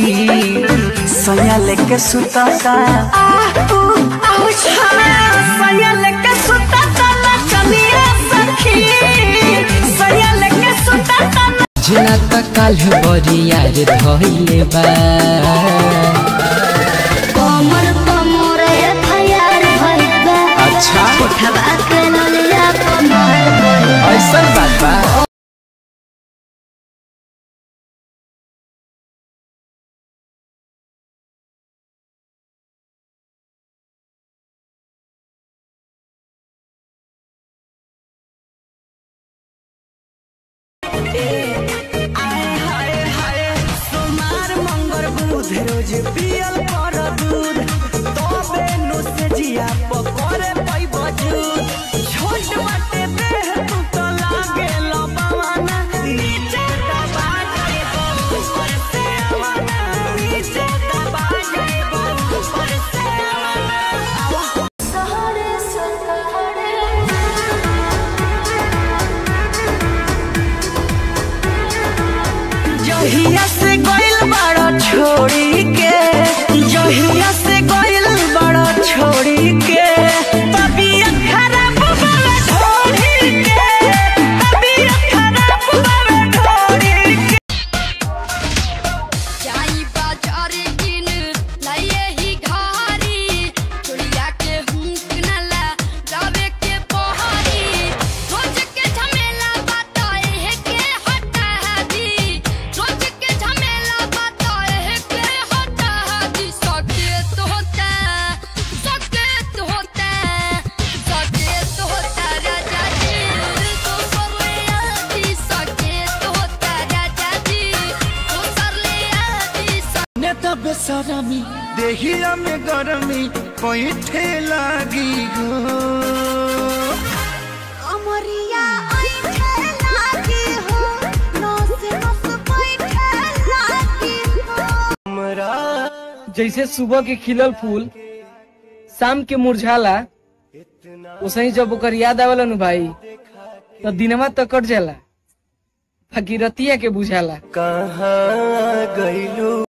सैया लेके सुता सैया लेके सुता चलिए सखी सैया लेके सुता जना त काल्ह बरिया रे धइले बा कमर कमर एफआईआर भइल बा अच्छा उठवा के नलिया कमर भइल बा। ऐसा बात बा सोमार मंगर बुध रोज पियल कर दूध तबे नु से जिया पकड़े पैब जूद छोट बाटे देह तू तो लागे लबावाना नीचे दबा के ऊपर से आवाना नीचे दबा के ऊपर से आवाना सहरे सहरे जहिया से गइल बड़ा छोड़ी के जहिया से गइल बड़ा छोड़ी के तबीयत खराब बावे ढोड़ी के तबीयत खराब बावे ढोड़ी के जाई बाजार किन लाइए ही घारी चुड़िया के हुक नला जावे के पहाड़ी रोज के झमेला बताए है के हटा दी रोज के झमेला बताए है के हटा दी सकेत होता सकेत होता सकेत होता राजा जी तो सरले आदि सकेत होता राजा जी तो सरले आदि नेता बेसरमी देहिया में गरमी पैठे लागी हो अमरिया ऐठे लागी हो नस नस बैठे लागी हो जैसे सुबह के खिलल फूल शाम के मुरझाला वैसे जब ओकर याद आवेला नु भाई तो दिनवा तो कट जाला फकीरतिया के बुझाला कहाँ गइलू